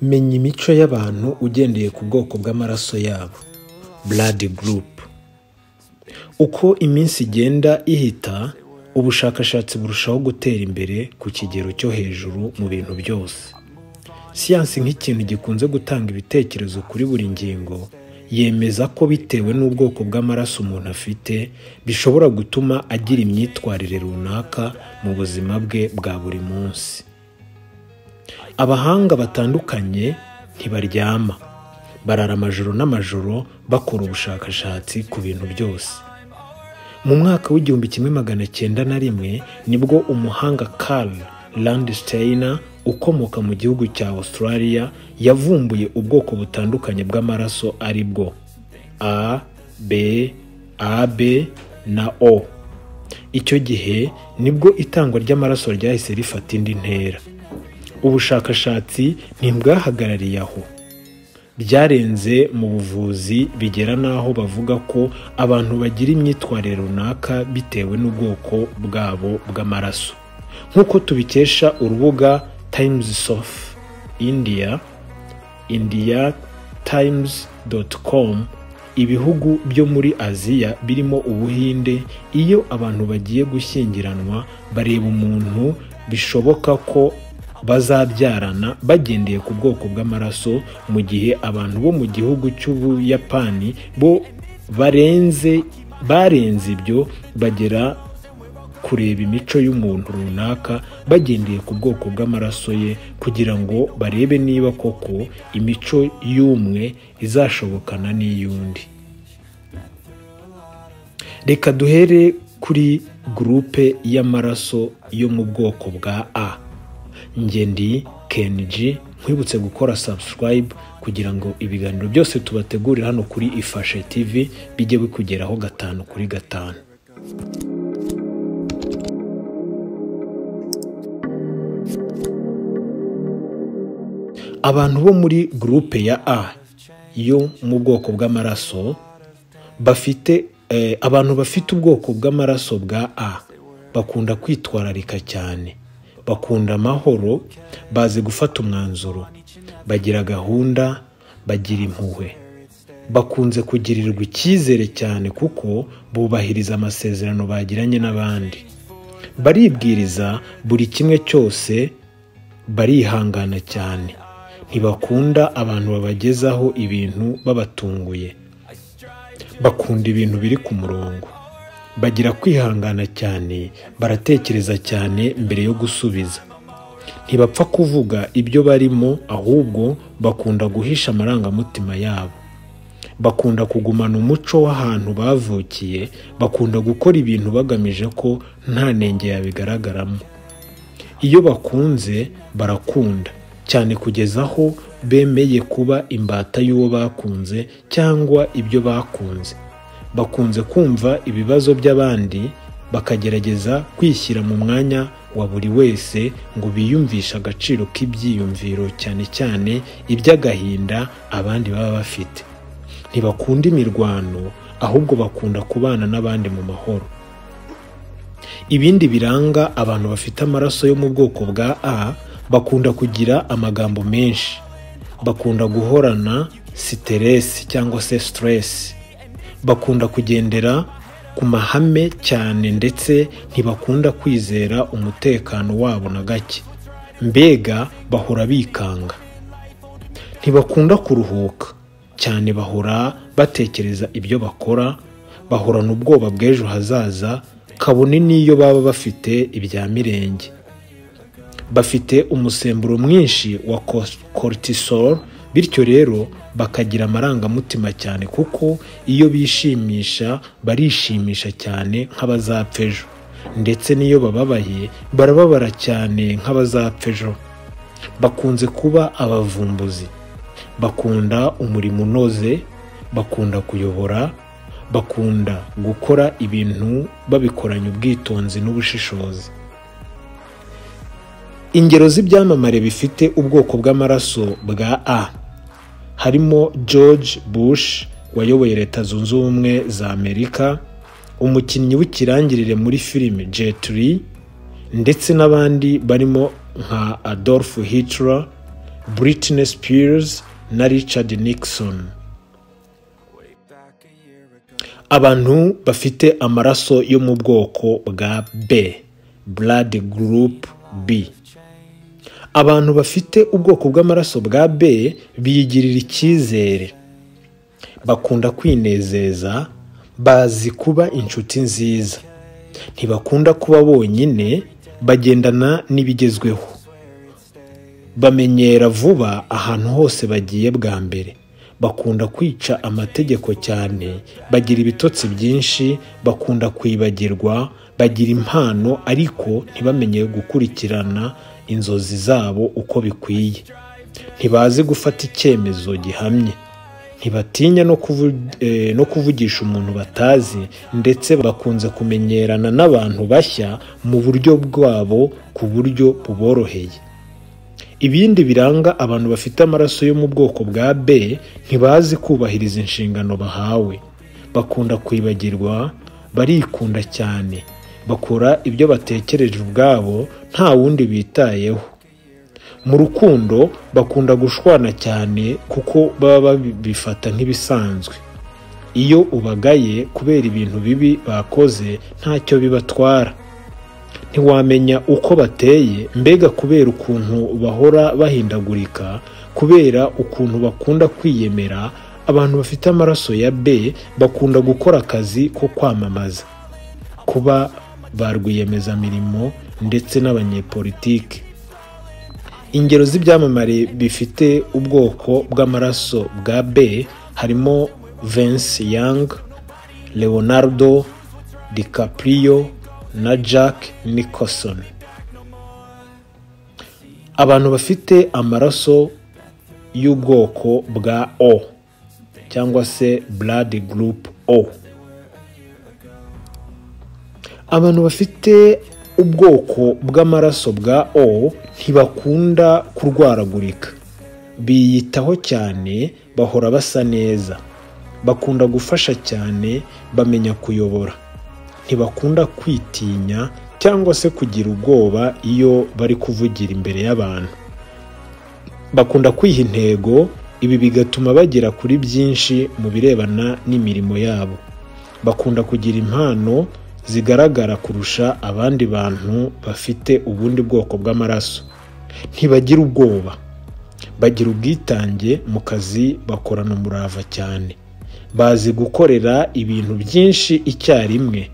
menya imico y'abantu ugendeye ku bwoko bw'amaraso yabo blood group uko iminsi igenda ihita ubushakashatsi burushaho gutera imbere ku kigero cyo hejuru mu bintu byose siyansi nk'ikintu gikunze gutanga ibitekerezo kuri buri ngingo yemeza ko bitewe n'ubwoko bw'amaraso umuntu afite bishobora gutuma agira imyitwarire runaka mu buzima bwe bwa buri munsi abahanga batandukanye ntibaryama barara amajoro n'amajoro bakora ubushakashatsi ku bintu byose mu mwaka w'igihumbi kimwe magana cyenda na rimwe nibwo umuhanga Carl Landsteiner ukomoka mu gihugu cya Australia yavumbuye ubwoko butandukanye bw'amaraso ari bwo A, B, AB na O icyo gihe nibwo itangwa ry'amaraso ryahise rifata indi ntera ubushakashatsi ntibwahagarariye aho byarenze mu buvuzi bigera n'aho bavuga ko abantu bagira imyitwarire runaka bitewe n'ubwoko bwabo bw'amaraso nk'uko tubikesha urubuga times of india india times com ibihugu byo muri aziya birimo ubuhinde iyo abantu bagiye gushyingiranwa bareba umuntu bishoboka ko bazabyarana bagendeye ku bwoko bw'amaraso mu gihe abantu bo mu gihugu cy'ubuyapani bo barenze barenze ibyo bagera kureba imico y'umuntu runaka bagendeye ku bwoko bw'amaraso ye kugira ngo barebe niba koko imico y'umwe izashobokana n'iy'undi reka duhere kuri gurupe y'amaraso yo mu bwoko bwa a ngende kenji nkwibutse gukora subscribe kugira ngo ibiganiro byose tubategurira hano kuri ifashe tv bijye bikugeraho gatanu kuri gatanu abantu bo muri gurupe ya a yo mu bwoko bw'amaraso bafite abantu bafite ubwoko bw'amaraso bwa a bakunda kwitwararika cyane bakunda amahoro bazi gufata umwanzuro bagira gahunda bagira impuhwe bakunze kugirirwa icyizere cyane kuko bubahiriza amasezerano bagiranye n'abandi baribwiriza buri kimwe cyose barihangana cyane ntibakunda abantu babagezaho ibintu babatunguye bakunda ibintu biri ku murongo bagira kwihangana cyane baratekereza cyane mbere yo gusubiza ntibapfa kuvuga ibyo barimo ahubwo bakunda guhisha amarangamutima yabo bakunda kugumana umuco w'ahantu bavukiye bakunda gukora ibintu bagamije ko nta nenge yabigaragaramo iyo bakunze barakunda cyane kugeza aho bemeye kuba imbata y'uwo bakunze cyangwa ibyo bakunze bakunze kumva ibibazo by'abandi bakagerageza kwishyira mu mwanya wa buri wese ngo biyumvishe agaciro k'ibyiyumviro cyane cyane iby'agahinda abandi baba bafite ntibakunda imirwano ahubwo bakunda kubana n'abandi mu mahoro ibindi biranga abantu bafite amaraso yo mu bwoko bwa a bakunda kugira amagambo menshi bakunda guhorana siteresi cyangwa se siteresi bakunda kugendera ku mahame cyane ndetse ntibakunda kwizera umutekano wabo na gake mbega bahora bikanga ntibakunda kuruhuka cyane bahora batekereza ibyo bakora bahorana ubwoba bw'ejo hazaza kabone n'iyo baba bafite ibya mirenge bafite umusemburo mwinshi wa cortisol bityo rero bakagira amarangamutima cyane kuko iyo bishimisha barishimisha cyane nk'abazapfa ejo ndetse n'iyo bababaye barababara cyane nk'abazapfa ejo bakunze kuba abavumbuzi bakunda umurimo unoze bakunda kuyobora bakunda gukora ibintu babikoranye ubwitonzi n'ubushishozi ingero z'ibyamamare bifite ubwoko bw'amaraso bwa a harimo george bush wayoboye leta zunze ubumwe za amerika umukinnyi w'ikirangirire muri filime jetri ndetse n'abandi barimo nka adolf hitler britney spears na richard nixon abantu bafite amaraso yo mu bwoko bwa b blood group b abantu bafite ubwoko bw'amaraso bwa b biyigirira icyizere bakunda kwinezeza bazi kuba inshuti nziza ntibakunda kuba bonyine bagendana n'ibigezweho bamenyera vuba ahantu hose bagiye bwa mbere bakunda kwica amategeko cyane bagira ibitotsi byinshi bakunda kwibagirwa bagira impano ariko ntibamenye gukurikirana inzozi zabo uko bikwiye ntibazi gufata icyemezo gihamye ntibatinya no kuvu- eh, no kuvugisha umuntu batazi ndetse bakunze kumenyerana n'abantu bashya mu buryo bwabo ku buryo buboroheye ibindi biranga abantu bafite amaraso yo mu bwoko bwa b ntibazi kubahiriza inshingano bahawe bakunda kwibagirwa barikunda cyane bakora ibyo batekereje ubwabo nta wundi bitayeho mu rukundo bakunda gushwana cyane kuko baba babifata nk'ibisanzwe iyo ubagaye kubera ibintu bibi bakoze ntacyo bibatwara ntiwamenya uko bateye mbega kubera ukuntu bahora bahindagurika kubera ukuntu bakunda kwiyemera abantu bafite amaraso ya b bakunda gukora akazi ko kwamamaza kuba ba rwiyemezamirimo ndetse n'abanyepolitike ingero z'ibyamamare bifite ubwoko bw'amaraso bwa b harimo Vince Young, Leonardo DiCaprio na Jack Nicholson. Abantu bafite amaraso y'ubwoko bwa O cyangwa se blood group O. abantu bafite ubwoko bw'amaraso bwa o ntibakunda kurwaragurika biyitaho cyane bahora basa neza bakunda gufasha cyane bamenya kuyobora ntibakunda kwitinya cyangwa se kugira ubwoba iyo bari kuvugira imbere y'abantu bakunda kwiha intego ibi bigatuma bagera kuri byinshi mu birebana n'imirimo yabo bakunda kugira impano zigaragara kurusha abandi bantu bafite ubundi bwoko bw'amaraso ntibagira ubwoba bagira ubwitange mu kazi bakorana umurava cyane bazi gukorera ibintu byinshi icyarimwe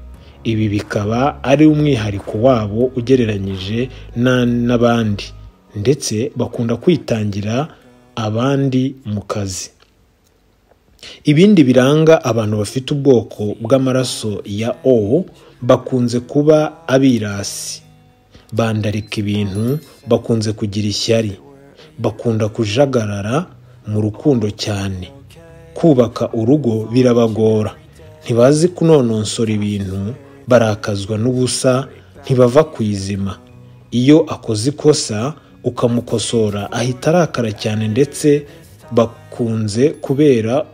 ibi bikaba ari umwihariko wabo ugereranyije na- n'abandi ndetse bakunda kwitangira abandi mu kazi ibindi biranga abantu bafite ubwoko bw'amaraso ya o bakunze kuba abirasi bandarika ibintu bakunze kugira ishyari bakunda kujagarara mu rukundo cyane kubaka urugo birabagora ntibazi kunononsora ibintu barakazwa n'ubusa ntibava ku izima iyo akoze ikosa ukamukosora ahita arakara cyane ndetse bakunze kubera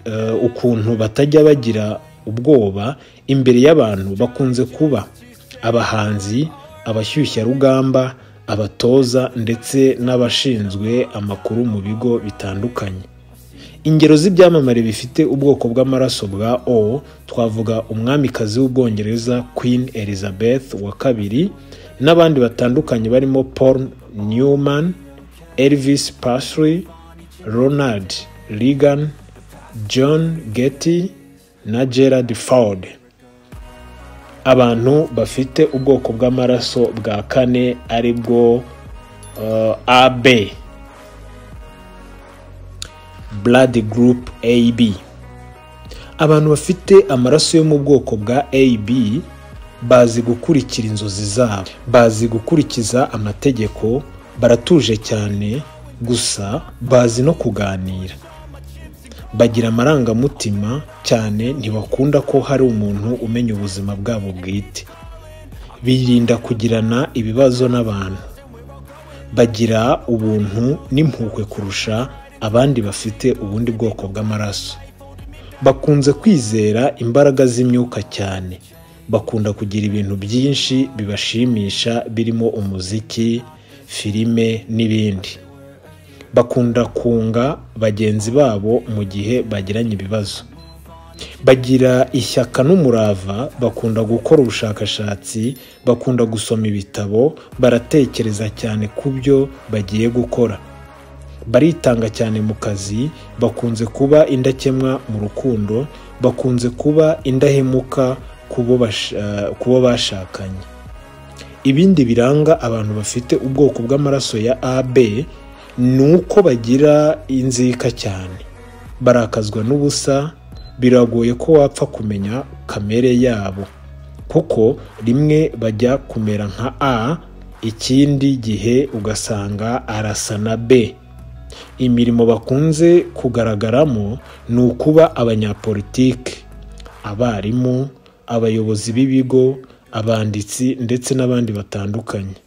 eh, ukuntu batajya bagira ubwoba imbere y'abantu bakunze kuba abahanzi abashyushyarugamba abatoza ndetse n'abashinzwe amakuru mu bigo bitandukanye ingero z'ibyamamare bifite ubwoko bw'amaraso bwa o twavuga umwamikazi w'ubwongereza queen elizabeth wa kabiri n'abandi batandukanye barimo paul newman elvis Presley, ronald reagan john getty na gerard ford abantu bafite ubwoko bw'amaraso bwa kane ari bwo eh, ab blood group ab abantu bafite amaraso yo mu bwoko bwa ab bazi gukurikira inzozi zabo bazi gukurikiza amategeko baratuje cyane gusa bazi no kuganira bagira amarangamutima cyane ntibakunda ko hari umuntu umenya ubuzima bwabo bwite birinda kugirana ibibazo n'abantu bagira ubuntu n'impuhwe kurusha abandi bafite ubundi bwoko bw'amaraso bakunze kwizera imbaraga z'imyuka cyane bakunda kugira ibintu byinshi bibashimisha birimo umuziki filime n'ibindi bakunda kunga bagenzi babo mu gihe bagiranye ibibazo bagira ishyaka n'umurava bakunda gukora ubushakashatsi bakunda gusoma ibitabo baratekereza cyane ku byo bagiye gukora baritanga cyane mu kazi bakunze kuba indakemwa mu rukundo bakunze kuba indahemuka ku bo bashakanye ibindi biranga abantu bafite ubwoko bw'amaraso ya ab ni uko bagira inzika cyane barakazwa n'ubusa biragoye ko wapfa kumenya kamere yabo kuko rimwe bajya kumera nka a ikindi gihe ugasanga arasa na b imirimo bakunze kugaragaramo ni ukuba abanyapolitike abarimu abayobozi b'ibigo abanditsi ndetse n'abandi batandukanye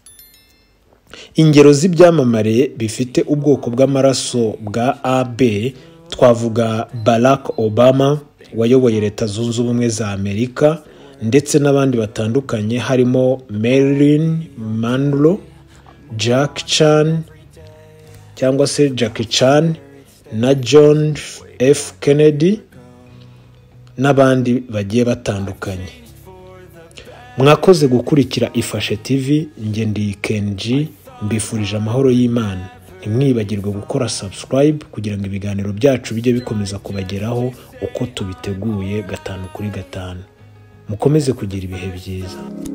ingero z'ibyamamare bifite ubwoko bw'amaraso bwa ab twavuga barack obama wayoboye leta zunze ubumwe za amerika ndetse n'abandi batandukanye harimo marilyn monroe jack chan cyangwa se Jackie Chan na John F Kennedy n'abandi bagiye batandukanye mwakoze gukurikira ifashe TV njye ndi Kenji mbifurije amahoro y'Imana ntimwibagirwe gukora subscribe kugira ngo ibiganiro byacu bijye bikomeza kubageraho uko tubiteguye gatanu kuri gatanu mukomeze kugira ibihe byiza